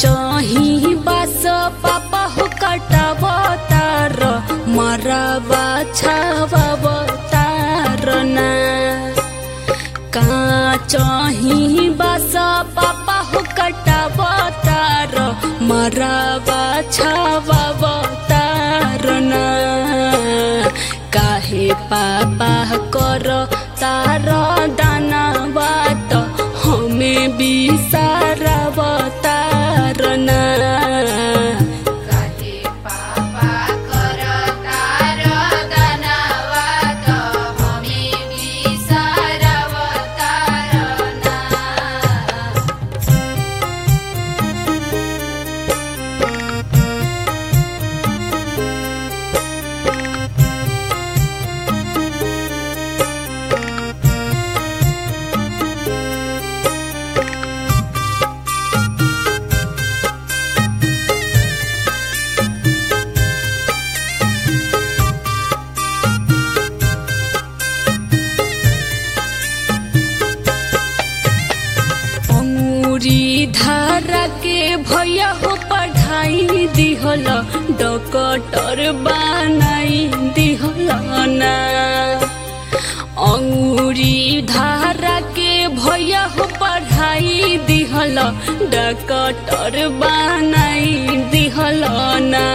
चही बास पापा हो कटावतार मराबा छावतार ना काचही बास पापा हो कटावतार मराबा छावतार ना काहे पापा कर तार दाना बात हमें बिसारवतार ना काहे पापा करतार दानवात हमे बिसारवतार ना अंगूरी धारा के भैया हो पढ़ाई दिहल डॉक्टर बनाई दिहल ना अंगूरी धारा के भैया हो पढ़ाई दिहल डॉक्टर बनाई दिहल ना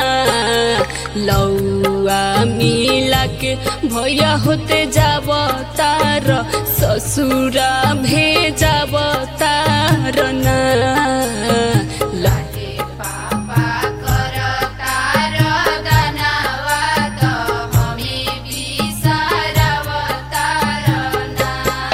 लौआ मिला के भैया होते जाब तार ससुरा भेजाब तार ना काहे पापा करतार दानवात हमे बिसारवतार ना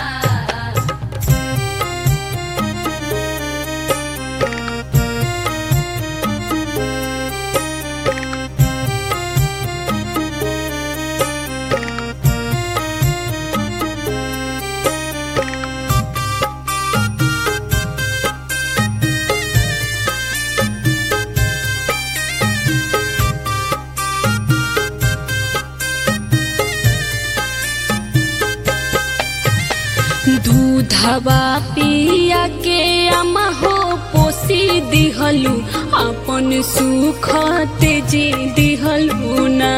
दूधवा पिया के अमा हो पोसी दिहलु अपन सुख तेजी दिहलु ना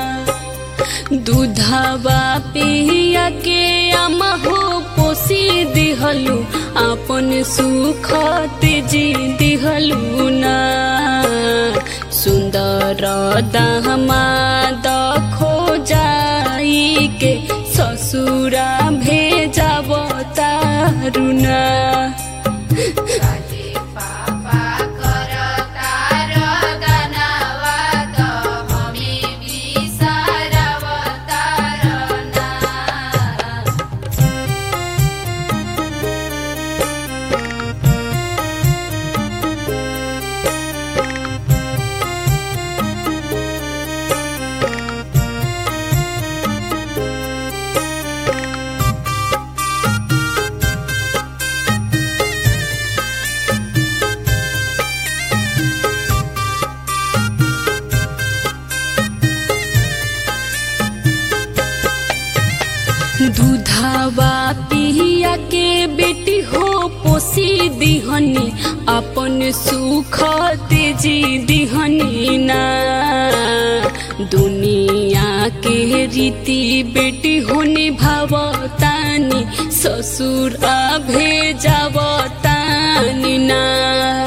दूधवा पिया के अमा हो पोसी दिहलु अपन सुख तेजी दिहलु ना सुन्दर दामाद खोजाई के ससुरा भेजाब तारुना काहे पापा करतार दानवात हमे बिसारवतार ना दूधवा पिया के बेटी हो पोसी दिहनी अपन सुख तेजी दिहनी ना दुनिया के रीति बेटी हो निभावतानी ससुर भेजावतानी ना